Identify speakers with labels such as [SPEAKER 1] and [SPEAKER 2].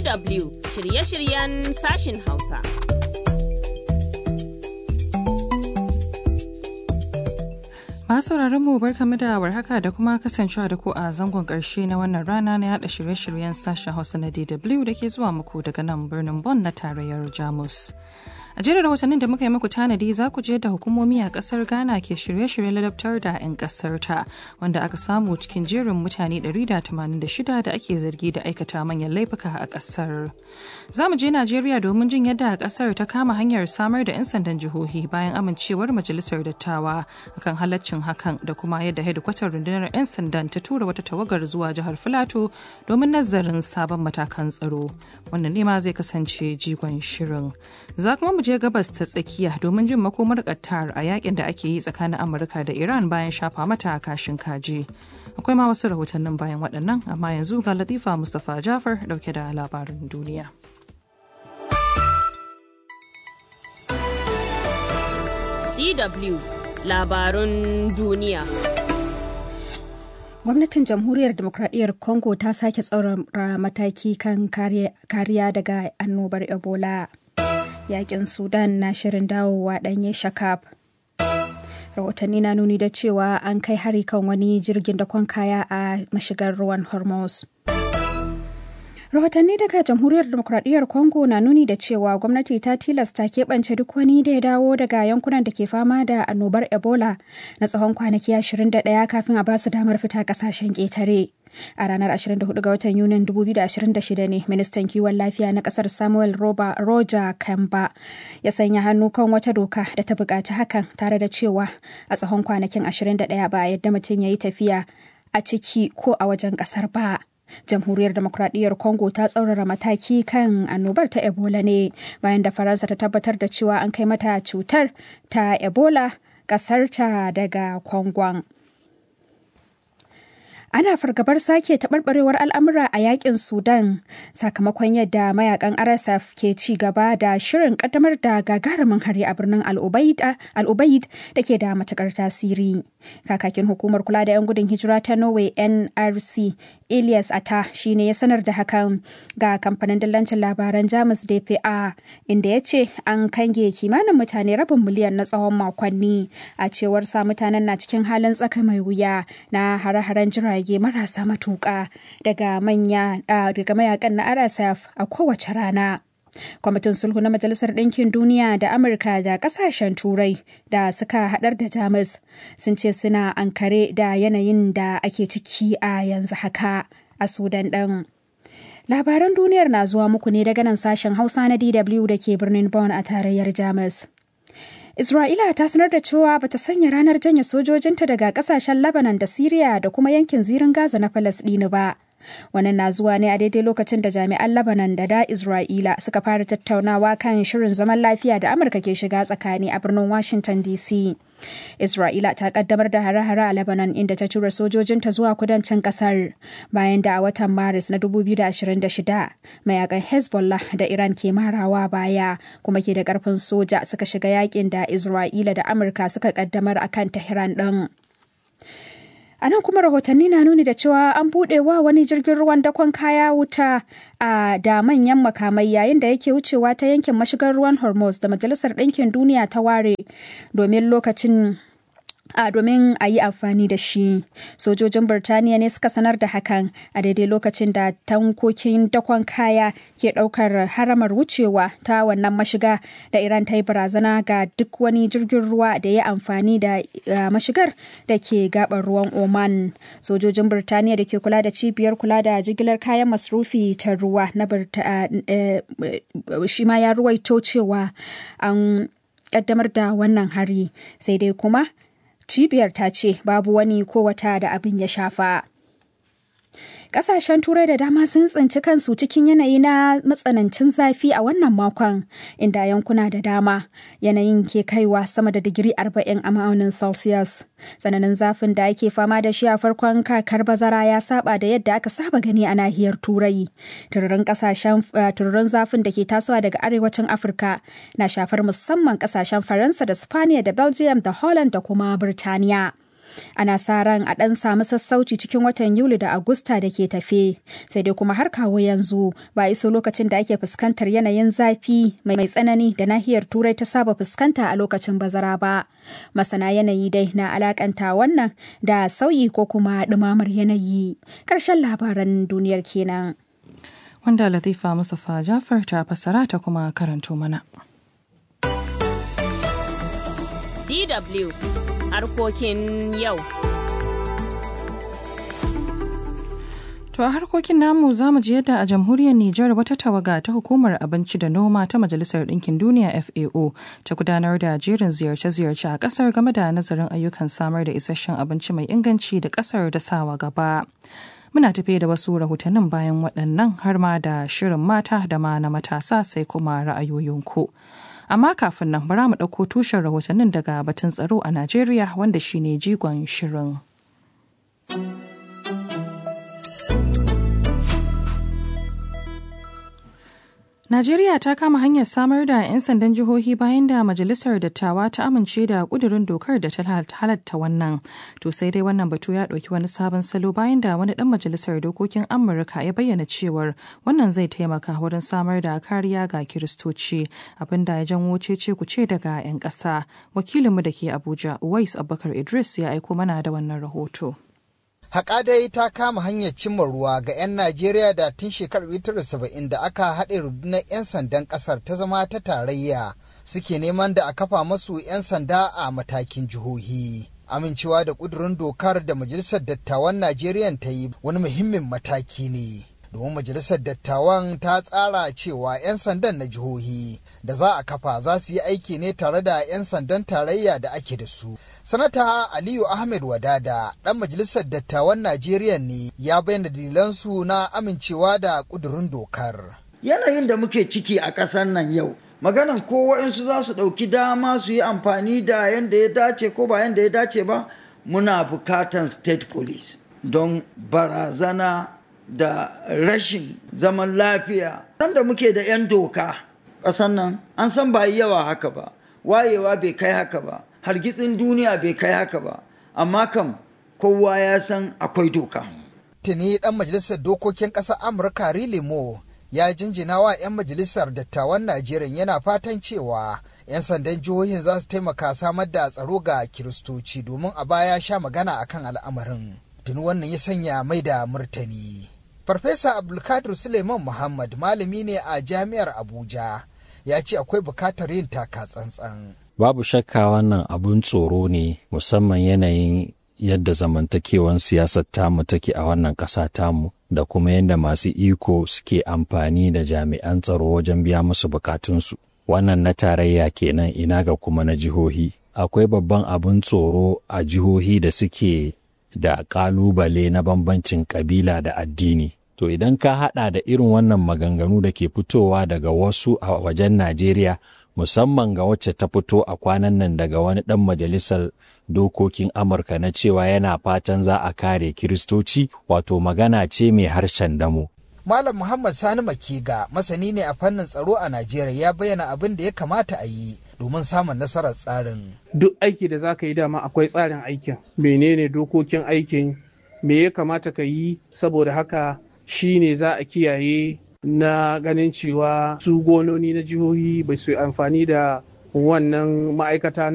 [SPEAKER 1] DW shirye-shiryen sashin Hausa.
[SPEAKER 2] Masu mu barkamu da warhaka da kuma kasancewa da ku a zangon ƙarshe na wannan rana na yada shirye-shiryen sashen Hausa na DW da ke zuwa muku daga nan birnin Bonn na tarayyar Jamus. A jerin rahotannin da muka yi muku tanadi za ku je da hukumomi a kasar Ghana ke shirye-shiryen ladabtar da 'yan kasar ta wanda aka samu cikin jerin mutane 186 da ake zargi da aikata manyan laifuka a kasar. Za mu je Najeriya domin jin yadda kasar ta kama hanyar samar da 'yan sandan jihohi bayan amincewar majalisar dattawa akan halaccin hakan da kuma yadda hedikwatar rundunar 'yan sandan ta tura wata tawagar zuwa jihar Filato domin nazarin sabon matakan tsaro. Wannan ne ma zai kasance jigon shirin. Za kuma mu je gabas ta tsakiya domin jin makomar Qatar a yakin da ake yi tsakanin Amurka da Iran bayan shafa mata kashin kaji. Akwai ma wasu rahotannin bayan waɗannan amma yanzu ga Latifa Mustapha Jafar dauke da labarin duniya.
[SPEAKER 1] DW labarun duniya.
[SPEAKER 3] Gwamnatin Jamhuriyar Demokradiyyar Congo ta sake tsaurara mataki kan kariya daga annobar Ebola. yakin sudan na shirin dawowa ɗanye shakab rahotanni na nuni da cewa an kai hari kan wani jirgin dakon kaya a mashigar ruwan hormuz rahotanni daga jamhuriyar demokradiyyar congo na nuni da cewa gwamnati ta tilasta keɓance duk wani da ya dawo daga yankunan da ke fama da annobar ebola na tsawon kwanaki 21 kafin a basu damar fita kasashen ƙetare a ranar 24 ga watan yunin 2026 ne ministan kiwon lafiya na kasar samuel roba roger kamba ya sanya hannu kan wata doka da ta buƙaci hakan tare da cewa a tsawon kwanakin 21 ba a yadda mutum ya yi tafiya a ciki ko a wajen ƙasar ba jamhuriyar demokradiyyar congo ta tsaurara mataki kan annobar ta ebola ne bayan da faransa ta tabbatar da cewa an kai mata cutar ta ebola ƙasarta daga kongon ana fargabar sake taɓarɓarewar al'amura a yakin sudan sakamakon yadda mayakan rsf ke ci gaba da shirin ƙaddamar da gagarumin hari a birnin al'ubaid da ke da matukar tasiri kakakin hukumar kula da 'yan gudun hijira ta norway nrc elias ata shine ya sanar da hakan ga kamfanin dillancin labaran jamus dpa inda ya ce an kange kimanin mutane rabin miliyan na tsawon makonni a cewar sa mutanen na cikin halin tsaka mai wuya na hare-haren jirage jirage marasa matuƙa daga manya daga mayakan na RSF a kowace rana. Kwamitin sulhu na Majalisar Ɗinkin Duniya da Amurka da ƙasashen Turai da suka haɗar da Jamus sun ce suna ankare da yanayin da ake ciki a yanzu haka a Sudan ɗin. Labaran duniyar na zuwa muku ne daga nan sashen Hausa na DW da ke birnin Bonn a tarayyar Jamus. Isra'ila ta sanar da cewa bata sanya ranar janye sojojinta daga kasashen Lebanon da Siriya da kuma yankin zirin Gaza na Falasɗinu ba. Wannan na zuwa ne a daidai lokacin da jami'an Lebanon da da Isra'ila suka fara tattaunawa kan shirin zaman lafiya da Amurka ke shiga tsakani a birnin Washington DC. Isra'ila ta kaddamar da hare-hare a Lebanon inda ta tura sojojinta zuwa kudancin kasar bayan da a watan Maris na 2026 mayakan Hezbollah da Iran ke marawa baya kuma ke da karfin soja suka shiga yakin da Isra'ila da Amurka suka kaddamar akan Tehran din. A nan kuma rahotanni na nuni da cewa an buɗe wa wani jirgin ruwan dakon kaya wuta a da manyan makamai yayin da yake wucewa ta yankin mashigar ruwan Hormuz da Majalisar Ɗinkin Duniya ta ware domin lokacin a domin a yi amfani da shi sojojin birtaniya ne suka sanar da hakan a daidai lokacin da tankokin dakon kaya ke daukar haramar wucewa ta wannan mashiga da iran ta yi barazana ga duk wani jirgin ruwa da ya amfani da mashigar da ke gabar ruwan oman sojojin birtaniya da ke kula da cibiyar kula da jigilar kayan masrufi ta ruwa na shi ma ya ruwaito cewa an kaddamar da wannan hari sai dai kuma cibiyar ta ce babu wani ko wata da abin ya shafa. Ƙasashen Turai da dama sun tsinci kansu cikin yanayi na matsanancin zafi a wannan makon, inda yankuna da dama yanayin ke kaiwa sama da digiri 40 a ma'aunin Celsius. Tsananin zafin da ake fama da shi a farkon kakar bazara ya saba da yadda aka saba gani a nahiyar Turai. Tururin kasashen tururin zafin da ke tasowa daga arewacin Afirka na shafar musamman kasashen Faransa da Spaniya da Belgium da Holland da kuma Birtaniya. Ana sa ran a ɗan samu sassauci cikin watan Yuli da Agusta da ke tafe. Sai dai kuma har kawo yanzu ba iso lokacin da ake fuskantar yanayin zafi mai tsanani da nahiyar Turai ta saba fuskanta a lokacin bazara ba. Masana yanayi dai na alakanta wannan da sauyi ko kuma ɗumamar yanayi. Ƙarshen labaran duniyar kenan.
[SPEAKER 2] Wanda Latifa Mustapha Jafar ta fassara ta kuma karanto mana.
[SPEAKER 1] DW harkokin yau.
[SPEAKER 2] To a harkokin namu za mu ji yadda a jamhuriyar Nijar wata tawaga ta hukumar abinci da noma ta Majalisar Ɗinkin Duniya FAO ta gudanar da jerin ziyarce-ziyarce a ƙasar game da nazarin ayyukan samar da isasshen abinci mai inganci da ƙasar da sawa gaba. Muna tafe da wasu rahotannin bayan waɗannan har ma da shirin mata da ma na matasa sai kuma ra'ayoyinku. Amma kafin nan bara mu ɗauko tushen rahotannin daga batun tsaro a Najeriya wanda shine jigon shirin. Najeriya ta kama hanyar samar da 'yan sandan jihohi bayan da Majalisar Dattawa ta amince da kudurin dokar da ta halatta wannan. To sai dai wannan batu ya ɗauki wani sabon salo bayan da wani ɗan majalisar dokokin Amurka ya bayyana cewar wannan zai taimaka wurin samar da kariya ga Kiristoci abin da ya janwo cece kuce daga 'yan ƙasa. Wakilinmu da ke Abuja, Uwais Abubakar Idris ya aiko mana da wannan rahoto.
[SPEAKER 4] Haƙa dai ta kama hanyar cimma ruwa ga 'yan Najeriya da tun shekarar 1970 da aka haɗe rundunar 'yan sandan ƙasar ta zama ta tarayya suke neman da a kafa masu 'yan sanda a matakin jihohi. Amincewa da ƙudurin dokar da Majalisar Dattawan Najeriya ta yi wani muhimmin mataki ne. domin majalisar dattawan ta tsara cewa 'yan sandan na jihohi da za a kafa za su yi aiki ne tare da 'yan sandan tarayya da ake da su. Sanata Aliyu Ahmed Wadada ɗan majalisar dattawan Najeriya ne ya bayyana dalilansu na amincewa da ƙudurin dokar.
[SPEAKER 5] Yanayin da muke ciki a ƙasar nan yau, maganan ko waɗansu za su ɗauki dama su yi amfani da yadda ya dace ko ba yadda ya dace ba, muna bukatan state police don barazana da rashin zaman lafiya. Sanda muke da 'yan doka ƙasan nan an san ba yawa haka ba, wayewa bai kai haka ba, hargitsin duniya bai kai haka ba, amma kam kowa ya san akwai doka.
[SPEAKER 4] Tuni ɗan majalisar dokokin ƙasar Amurka Rilimo ya jinjina wa 'yan majalisar dattawan Najeriya yana fatan cewa 'yan sandan jihohin za su taimaka samar da tsaro ga Kiristoci domin a baya sha magana akan al'amarin. Tuni wannan ya sanya mai da murtani. Farfesa Abdulkadir Suleiman Muhammad malami ne a Jami'ar Abuja ya ce akwai bukatar yin taka tsantsan.
[SPEAKER 6] Babu shakka wannan abun tsoro ne musamman yanayin yadda zamantakewan siyasar tamu take a wannan ƙasa tamu da kuma yadda masu iko suke amfani da jami'an tsaro wajen biya musu bukatunsu. Wannan na tarayya kenan ina ga kuma na jihohi. Akwai babban abun tsoro a jihohi da suke da ƙalubale na bambancin ƙabila da addini. To idan ka haɗa da irin wannan maganganu da ke fitowa daga wasu a wajen Najeriya musamman ga wacce ta fito a kwanan nan daga wani ɗan majalisar dokokin Amurka na cewa yana fatan za a kare Kiristoci wato magana ce mai harshen damo.
[SPEAKER 4] Malam Muhammad Sani Makiga masani ne a fannin tsaro a Najeriya ya bayyana abin da ya kamata a yi domin samun nasarar tsarin.
[SPEAKER 7] Duk aiki da za ka yi dama akwai tsarin aikin. Menene dokokin aikin? Me ya kamata ka yi saboda haka shi ne za a kiyaye na ganin cewa su gononi na jihohi bai su amfani da wannan ma'aikata